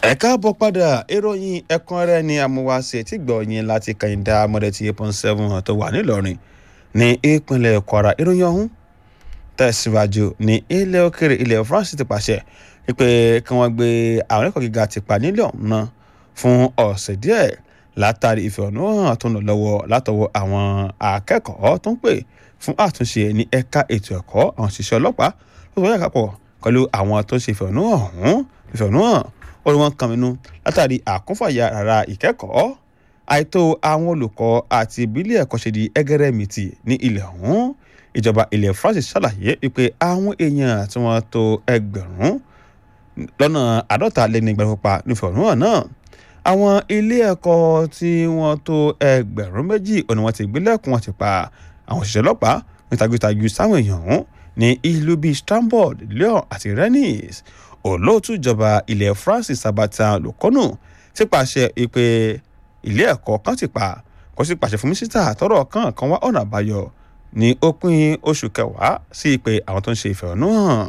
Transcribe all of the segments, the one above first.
ẹ káàbọ̀ padà ìròyìn ẹ̀kúnrẹ́rẹ́ ni amúwáṣe tí gbọ́ yín láti kàyìndà mọ́dẹ̀tì eight point seven tó wà nílọrin ní ìpínlẹ̀ kwara ìròyìn ọ̀hún tẹ̀síwájú ní ilẹ̀ òkèrè ilẹ̀ france ti pàṣẹ pé kí wọ́n gbé àwọn ẹ̀kọ́ gíga ti pa nílẹ̀ ọ̀hún náà fún ọ̀sẹ̀ díẹ̀ látàrí ìfẹ̀hónúhàn tó ń lọ lọ́wọ́ látọwọ́ àwọn akẹ́kọ̀ọ́ tó ń pè fún àtúnṣe ní ẹ̀ka ètò ẹ̀kọ́ àwọn òṣìṣẹ́ ọlọ́pàá tó wọ́n yà kápọ̀ pẹ̀lú àwọn tó ṣe ìfẹ̀hónúhàn ọ̀hún ìfẹ̀hónúhàn ó ní wọ́n kan minú látàrí àkúnfàyà rárá ìkẹ́kọ̀ọ́ àìtó àwọn olùkọ́ àti ìbílẹ̀ ẹ̀kọ́ ṣe di ẹgẹrẹmìtì ní ilẹ̀ ọ̀hún ìjọba ilẹ̀ France ṣàlàyé wípé àwọn èèyàn tí wọ́n tó ẹgbẹ̀rún lọ́nà àádọ́ta lẹ́ni ìgbàlópa nífẹ̀ẹ́hónúhàn náà àwọn ilé ẹ̀kọ́ tí wọ́n tó ẹgbẹ̀rún méjì òní wọ́n ti gbélẹ̀kùn wọn ti pa àwọn òṣìṣẹ́ ọlọ́pàá ní tagitagu sáwọn èèyàn ọ̀hún ní ìlú bíi Strasbourg Lyon àti Rennes olóòtú ìjọba ilẹ̀ France Sabatan Lukonu ti pàṣẹ pé ilé ẹ̀kọ́ kan ti pa kó sì pàṣẹ fún mísítà tọrọ kan kan wá ọ̀nà àbáyọ ní òpin oṣù kẹwàá sí pé àwọn tó ń ṣe ìfẹ̀hónúhàn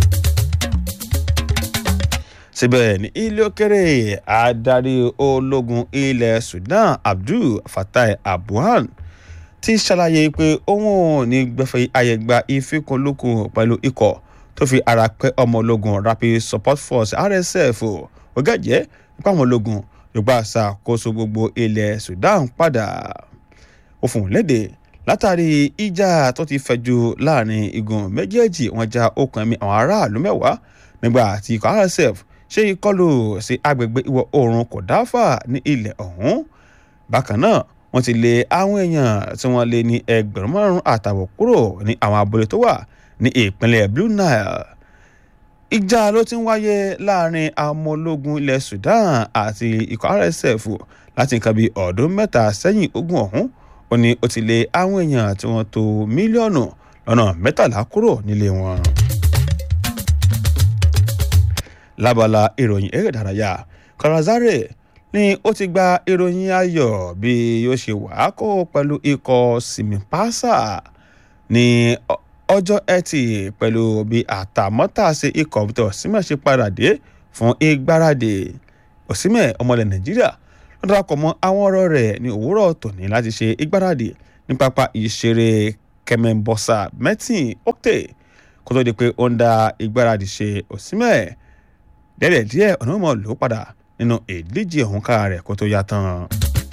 síbẹ̀ ní ilé òkèrè adarí ológun ilẹ̀ Sudan Abdul Fattah Abuhan ti ṣàlàyé pé òun ò ní gbẹ́fẹ́ àyẹ̀gbà ìfikùnlukùn pẹ̀lú ikọ̀ tó fi ara pẹ́ ọmọ ológun Rapid Support Force RSF ó gẹ̀jẹ́ nípa àwọn ológun yorùbá ṣàkóso gbogbo ilẹ̀ Sudan padà ó fún un léde látàrí ìjà tó ti fẹ̀jú láàrin igun méjèèjì wọ́n já okùn ẹ̀mí àwọn aráàlú mẹ́wàá nígbà tí ikọ̀ RSF ṣe ìkọlù sí agbègbè ìwọ̀ oòrùn kòdáfà ní ilẹ̀ ọ̀hún bákan náà wọ́n ti lé àwọn èèyàn tí wọ́n lé ní ẹgbẹ̀rún márùn-ún àtàwọn kúrò ní àwọn abúlé tó wà ní ìpínlẹ̀ Blue Nile ìjà ló ti ń wáyé láàrin àwọn ológun ilẹ̀ Sudan àti ikọ̀ RSF láti nǹkan bíi ọdún mẹ́ta sẹ́yìn ogun ọ̀hún ó ní ó ti lé àwọn èèyàn tí wọ́n tó mílíọ̀nù lọ́nà mẹ́tàlá kúrò nílé wọn. lábala ìròyìn eré ìdárayá Kalazare ni ó ti gba ìròyìn ayọ̀ bí yóò ṣe wàá kó pẹ̀lú ikọ̀ Simipasa ní ọjọ́ ẹtì pẹ̀lú bí àtàmọ́tàṣe ikọ̀ tó Osimhen ṣe padà dé fún ìgbáradì Osimhen ọmọlẹ̀ Nàìjíríà ló darapọ̀ mọ́ àwọn ọ̀rọ̀ rẹ̀ ní òwúrọ̀ tòní láti ṣe ìgbáradì ní pápá ìṣeré Kẹmẹbọsà mẹ́tìn Okte kó tó di pé ó ń da ìgbáradì ṣe Osimhen dẹ́rẹ̀ díẹ̀ ọ̀nà mọ̀ ló padà nínú ìdíje ọ̀hún ká rẹ̀ kó tó yá tán.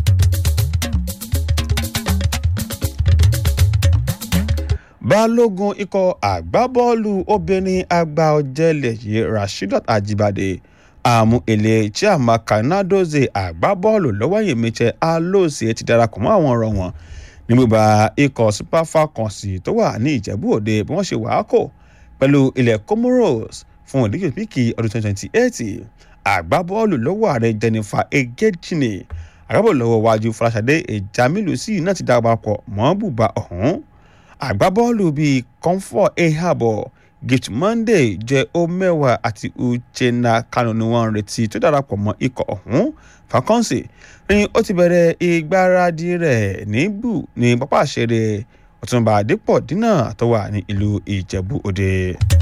balógun ikọ̀ àgbábọ́ọ̀lù obìnrin àgbà ọ̀jẹ̀lẹ̀ yìí rasheedat ajibade àmú èlé chiamaka nadozie àgbábọ́ọ̀lù lọ́wọ́yìn michel alóòsì ti darapọ̀ mọ́ àwọn ọ̀rọ̀ wọn ní bíbá ikọ̀ super falcons tó wà ní ìjẹ̀bú òde bí wọ́n ṣe wàá kò pẹ̀lú ilẹ̀ comoros fún ìdíje píkì ọdún 2028 àgbábọ́ọ̀lù lọ́wọ́ ààrẹ jennifer egechine àgbábọ́ọ̀lù lọ́wọ́ wájú fọláṣadé ìjàmílù sí náà ti darapọ̀ mọ́ bùbá ọ̀hún àgbábọ́ọ̀lù bíi comfort ehabo gift monday jẹ́ omewa àti uchenna kanu ni wọ́n ń retí tó darapọ̀ mọ́ ikọ̀ ọ̀hún falcons ní ó ti bẹ̀rẹ̀ ìgbáradì rẹ̀ níbù ní pápá àṣẹrẹ ọ̀túnba àdìpọ̀ dínà tó wà ní ìlú ìjẹ̀bú òde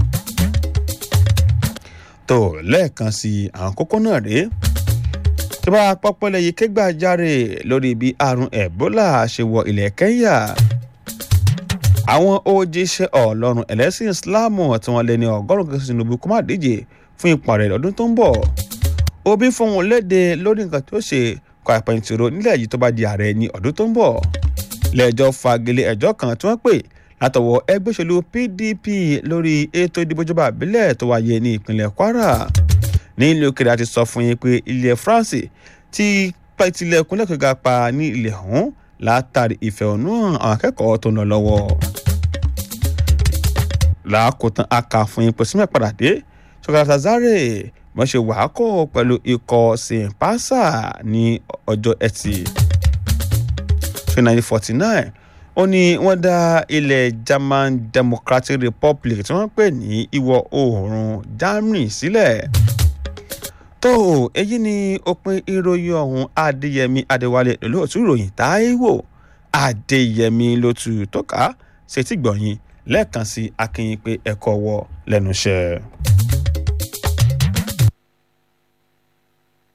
tó lẹ́ẹ̀kan sí àwọn kókó náà rèé tó bá pọ́pọ́lẹ̀ yìí kégbàjáre lórí bí àrùn ebola ṣe wọ ilẹ̀ kenya àwọn òjíṣẹ́ ọlọ́run ẹlẹ́sìn islamu tí wọ́n lé ní ọgọ́rùn-ún kẹsàn-án tinubu kó má díje fún ipò ààrẹ lọ́dún tó ń bọ̀ obi fohùn léde lórí nǹkan tó ṣe kọ àpẹ̀yìntìrò nílẹ̀ yìí tó bá di ààrẹ ní ọdún tó ń bọ̀ lẹ́jọ́ fagilé ẹjọ́ kan tí wọ́n pè látọwọ́ ẹgbẹ́ òṣèlú pdp lórí ètò ìdìbò ìjọba àbílẹ̀ tó wáyé ní ìpínlẹ̀ kwara ní ilé òkèrè àti sọ fún yín pé ilẹ̀ france ti pẹ̀tìlẹ̀kùn lẹ́kọ̀ọ́gà pa ní ilẹ̀ ọ̀hún látàrí ìfẹ̀hónúhàn àwọn akẹ́kọ̀ọ́ tó ń lọ lọ́wọ́. làákòótán aka fún yín pèsè mẹ́padà dé ṣọkàtà zare wọ́n ṣe wàákò pẹ̀lú ikọ̀ simpasa ní ọjọ́ ẹtì ṣe nineteen forty nine ó ní wọ́n dá ilẹ̀ German Democratic Republic tí wọ́n pè ní ìwọ̀ oòrùn Germany sílẹ̀ tó èyí ni òpin ìròyìn ọ̀hún Adéyẹmí Adéwálé lóòtú ìròyìn Táíwò Adéyẹmí ló tu tó ká ṣètì gbọ̀nyìn lẹ́ẹ̀kan sí akínyìn pé ẹ̀kọ́ wọ lẹ́nu iṣẹ́.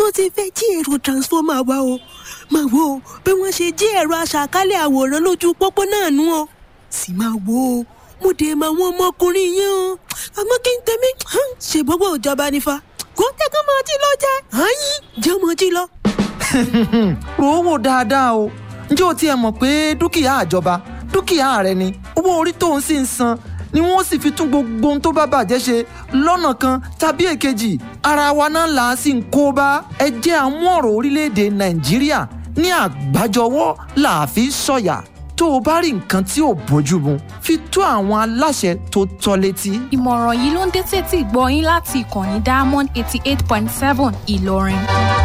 tún ti fẹ́ jí èrò transformer wa o máa wo bí wọ́n ṣe jí ẹ̀rọ aṣàkálẹ̀ àwòrán lójú pópó náà nú o sì máa wo o mo dé mọ àwọn ọmọkùnrin yẹn o àmọ́ kí n tẹ̀mí ṣe gbogbo ìjọba nífa kó tẹ́kọ̀ máa jí lọ jẹ́ àyín jẹ́ ọmọ jí lọ. rò ó wò dáadáa o ǹjẹ́ o tiẹ̀ mọ̀ pé dúkìá àjọba dúkìá rẹ ni owó orí tó ń sì ń san ni wọ́n sì fi tún gbogbo ohun tó bá bàjẹ́ ṣe lọ́nà kan tàbí èkejì ara wa náà là á sì ń kó bá ẹ jẹ́ àmú ọ̀rọ̀ orílẹ̀-èdè nàìjíríà ní àgbájọwọ́ là á fi sọ̀yà tó o bá rí nǹkan tí ò bójú mu fi tó àwọn aláṣẹ tó tọ́ létí. ìmọ̀ràn yìí ló ń dé tètè gbọ́ yín láti ìkànnì diamond eighty eight point seven ìlọrin.